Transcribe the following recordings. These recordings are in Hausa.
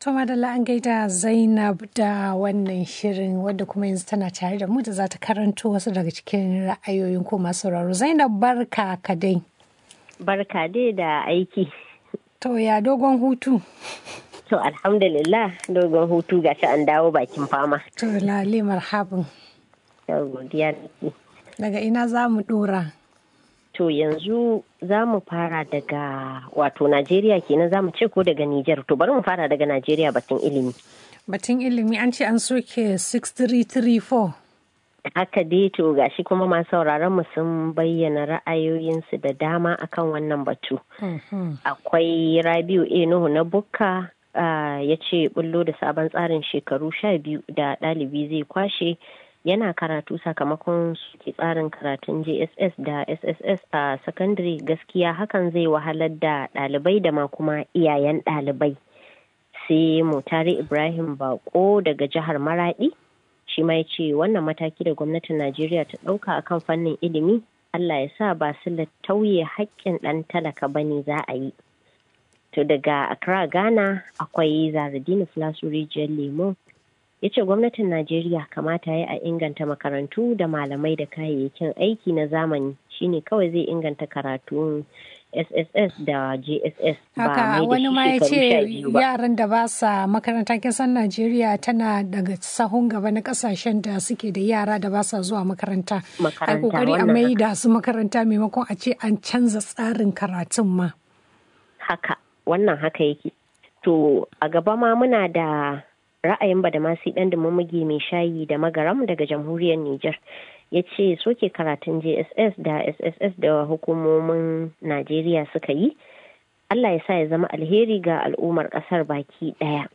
To madalla an gaida Zainab da wannan shirin wadda kuma yanzu tana tare da mu da za ta karanto wasu daga cikin ra'ayoyin ko masu sauraro. Zainab barka ka dai. Barka dai da aiki. To ya dogon hutu. To alhamdulillah dogon hutu gashi an dawo bakin fama. To lale marhabin. Yau godiya nake. Daga ina za mu dora. To yanzu za mu fara daga wato Najeriya kenan za mu ce ko daga Nijar. To bari mu fara daga Najeriya batun ilimi. Batun ilimi an ce an soke 6334. Haka dai to gashi kuma masu sauraron mu sun bayyana ra'ayoyinsu da dama akan wannan batu. Akwai Rabiu A Nuhu na Bukka ya ce bullo da sabon tsarin shekaru sha biyu da ɗalibi zai kwashe yana karatu sakamakon suke tsarin karatun jss da sss a sakandare gaskiya hakan zai wahalar da ɗalibai da ma kuma iyayen ɗalibai sai mutare ibrahim bako daga jihar maradi shi ma ya ce wannan mataki da gwamnatin najeriya ta ɗauka akan fannin ilimi allah ya sa ba su tauye haƙƙin ɗan talaka ba ne za a yi to daga accra ghana akwai zaradini filasu rijiyar lemo ya ce gwamnatin najeriya kamata ya a inganta makarantu da malamai da kayayyakin aiki na zamani shine kawai zai inganta karatun sss da jss haka wani ma ya ce yaran da ba sa makaranta kisan najeriya tana daga sahun gaba na kasashen da suke da yara da ba sa zuwa makaranta a kokari a mai da su makaranta maimakon a ce an canza tsarin karatun ma haka wannan haka yake to a gaba ma muna da ra'ayin badamasi ɗan da mamage mai shayi da magaram daga jamhuriyar Nijar ya ce soke karatun JSS da SSS da hukumomin Najeriya suka yi Allah ya sa ya zama alheri ga al'ummar ƙasar baki ɗaya.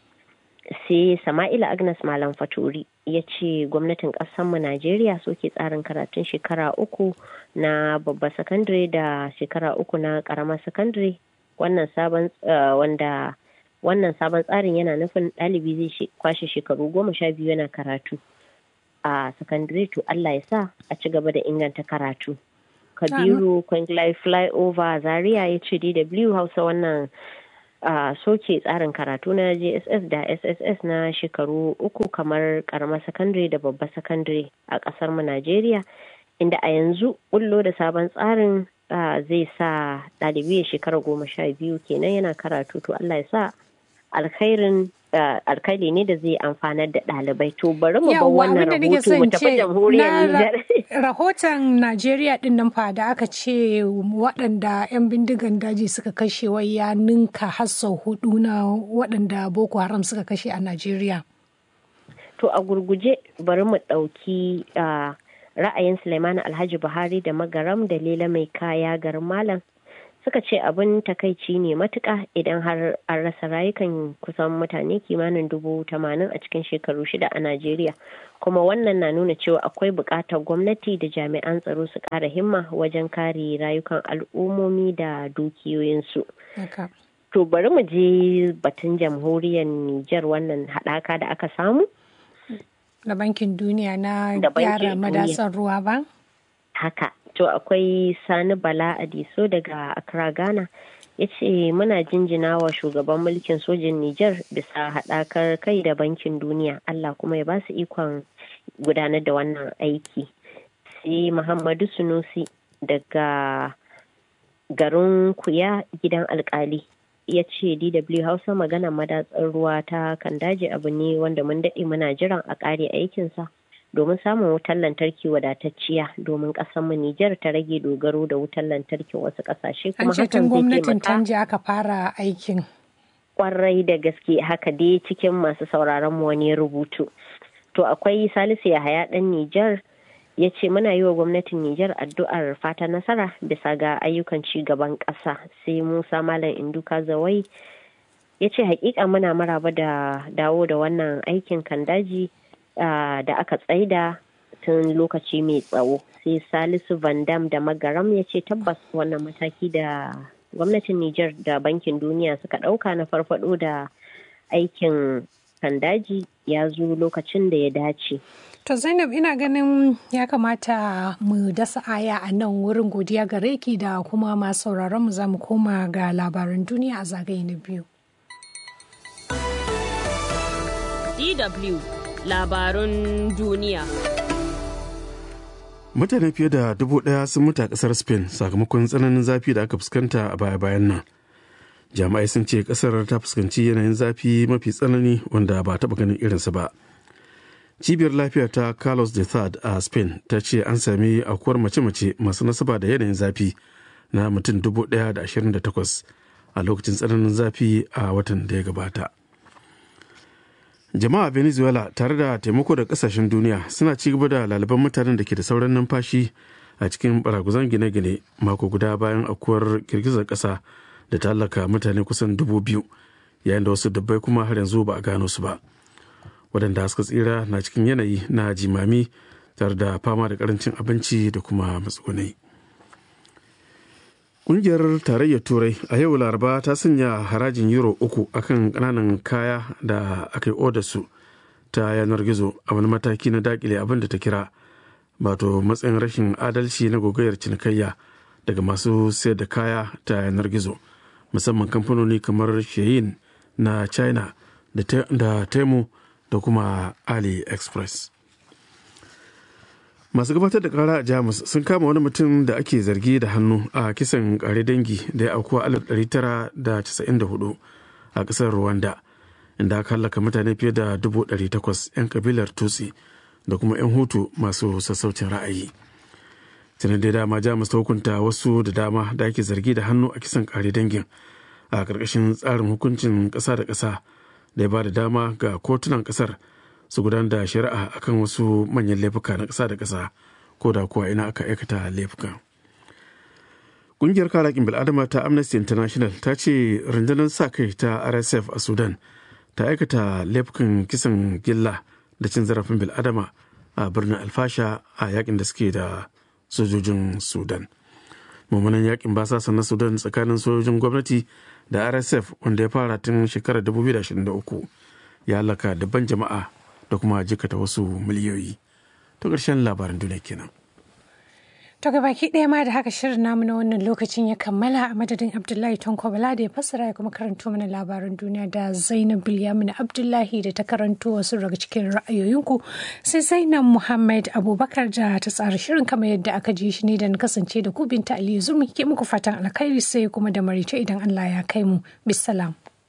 Sai Sama'ila Agnes Malam Faturi ya ce gwamnatin ƙasarmu Najeriya soke tsarin karatun shekara uku na babba sakandare da shekara uku na ƙaramar sakandare wannan sabon wanda wannan sabon tsarin yana nufin ɗalibi zai kwashe shekaru goma sha biyu yana karatu a sakandare to Allah ya sa a ci gaba da inganta karatu. Kabiru Kwanglai Flyover Zaria ya ce DW Hausa wannan soke tsarin karatu na JSS da SSS na shekaru uku kamar karamar sakandare da babbar sakandare a ƙasar mu Najeriya inda a yanzu bullo da sabon tsarin zai sa ɗalibi ya shekara goma sha biyu kenan yana karatu to Allah ya sa alkhairin alkhairi ne da zai amfanar da ɗalibai to bari mu bar wannan rahoto mu tafi jamhuriyar Nijar. Rahoton Najeriya din nan fa da aka ce waɗanda 'yan bindigan daji suka kashe wai ya ninka har sau hudu na waɗanda Boko Haram suka kashe a Najeriya. To a gurguje bari mu ɗauki ra'ayin Suleiman Alhaji Buhari da Magaram da Lela Mai Kaya garin Malam suka ce abin takaici ne matuka idan har an rasa rayukan kusan mutane kimanin dubu tamanin a cikin shekaru shida a Najeriya. Kuma wannan na nuna cewa akwai buƙatar gwamnati da jami'an tsaro su ƙara himma wajen kare rayukan al'ummomi da dukiyoyinsu. To bari mu je batun jamhuriyar Nijar wannan haɗaka da aka samu. Da bankin duniya na gyara madatsar ruwa ba? Haka. to akwai sani bala adiso daga accra ghana ya ce muna jinjina wa shugaban mulkin sojin niger bisa haɗakar kai da bankin duniya allah kuma ya ba su ikon gudanar da wannan aiki sai muhammadu sunusi daga garin kuya gidan alkali ya ce dw hausa magana madatsar ruwa ta kan daji abu ne wanda mun daɗe muna jiran a ƙare aikinsa domin samun wutar lantarki wadatacciya domin mu Nijar ta rage dogaro da wutar lantarkin wasu ƙasashe kuma hakan zai gwamnatin Tanja aka fara aikin. Kwarai da gaske haka dai cikin masu sauraron mu wani rubutu. To akwai Salisu Yahaya ɗan Nijar ya ce muna yi wa gwamnatin Nijar addu'ar fata nasara bisa ga ayyukan ci gaban ƙasa sai Musa Malam Induka Zawai ya ce hakika muna maraba da dawo da wannan aikin kan daji Uh, da aka tsaida tun lokaci mai tsawo sai salisu van dam da magaram ya ce tabbas wannan mataki da gwamnatin niger da bankin duniya suka ɗauka na farfado da aikin kandaji ya zo lokacin da ya dace To Zainab ina ganin ya kamata mu dasa aya a nan wurin godiya gare ki da kuma masu sauraron mu za mu koma ga labaran duniya a zagaye na biyu. DW labarun duniya. Mutane fiye da dubu ɗaya sun mutu a ƙasar Spain sakamakon tsananin zafi da aka fuskanta a baya-bayan nan. Jami'ai sun ce ƙasar ta fuskanci yanayin zafi mafi tsanani wanda ba taɓa ganin irinsa ba. Cibiyar lafiya ta Carlos de Thad a Spain ta ce an sami aukuwar mace-mace masu nasaba da yanayin zafi na mutum dubu ɗaya da ashirin da takwas a lokacin tsananin zafi a watan da ya gabata. jama'a venezuela tare da taimako da kasashen duniya suna ci gaba da laliban mutanen da ke da sauran numfashi a cikin baraguzan gine-gine mako guda bayan akuwar girgizar kasa da ta halaka mutane kusan dubu biyu yayin da wasu dubbai kuma har yanzu ba a gano su ba waɗanda suka tsira na cikin yanayi na jimami tare da fama da karancin abinci da kuma matsugunai Ƙungiyar Tarayyar Turai a yau Laraba ta sanya harajin Euro uku akan ƙananan kaya da aka yi su ta yanar gizo a wani mataki na dakile abin da ta kira wato matsayin rashin adalci na gogayar cinikayya daga masu sayar da kaya ta yanar gizo musamman kamfanoni kamar Shein na China da Temu da kuma AliExpress. masu gabatar da kara a jamus sun kama wani mutum da ake zargi da hannu a kisan kare dangi da ya aukuwa 1994 a kasar rwanda inda aka hallaka mutane fiye da 800 'yan kabilar tutsi da kuma 'yan hutu masu sassaucin ra'ayi tunan da dama jamus ta hukunta wasu da dama da ake zargi da hannu a kisan kare dangin a ƙarƙashin tsarin hukuncin ƙasa da ƙasa da ya ba da dama ga kotunan ƙasar su gudanar da shari'a akan wasu manyan laifuka na ƙasa da ƙasa ko da kuwa ina aka aikata laifuka. Ƙungiyar karakin bil'adama ta Amnesty International ta ce rundunar sa kai ta RSF a Sudan ta aikata laifukan kisan gilla da cin zarafin bil'adama a birnin alfasha a yakin da suke da sojojin Sudan. mummunan yakin basasa na Sudan tsakanin sojojin gwamnati da RSF wanda ya fara tun shekarar 2023 ya halaka dabban jama'a da kuma jikata wasu miliyoyi ta ƙarshen labaran duniya kenan. To baki ɗaya ma da haka shirin namu na wannan lokacin ya kammala a madadin Abdullahi Tonko Bala da ya fassara ya kuma karanto mana labaran duniya da Zainab Bilyamin Abdullahi da ta karanto wasu daga cikin ra'ayoyinku sai Zainab Muhammad Abubakar da ta tsara shirin kamar yadda aka ji shi ne da na kasance da ku binta Aliyu Zurmi ke muku fatan alkhairi sai kuma da marice idan Allah ya kai mu. Bisalam.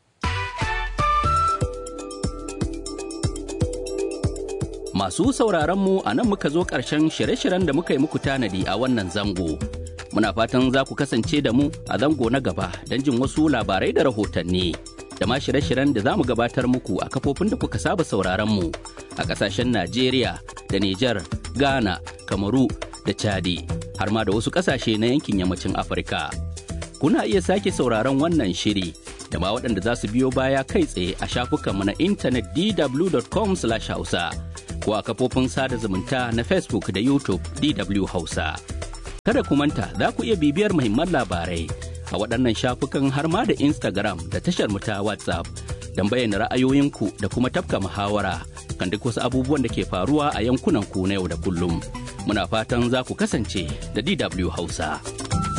Masu sauraron mu a nan muka zo ƙarshen shirye-shiryen da muka yi muku tanadi a wannan zango. Muna fatan za ku kasance da mu a zango na gaba don jin wasu labarai da rahotanni. Da ma shirye-shiryen da za mu gabatar muku a kafofin da kuka saba sauraron mu a ƙasashen Najeriya da Nijar, Ghana, Kamaru da Chadi, har ma da wasu ƙasashe na yankin yammacin Afirka. Kuna iya sake sauraron wannan shiri da ma waɗanda za su biyo baya kai tsaye a shafukanmu na intanet dw.com/hausa. ko a kafofin sada zumunta na Facebook da YouTube DW Hausa. Kada ku manta za ku iya bibiyar muhimman labarai a waɗannan shafukan har ma da Instagram da tashar mu ta WhatsApp don bayyana ra'ayoyinku da kuma tafka muhawara kan duk wasu abubuwan da ke faruwa a yankunan ku na yau da kullum. Muna fatan za ku kasance da DW Hausa.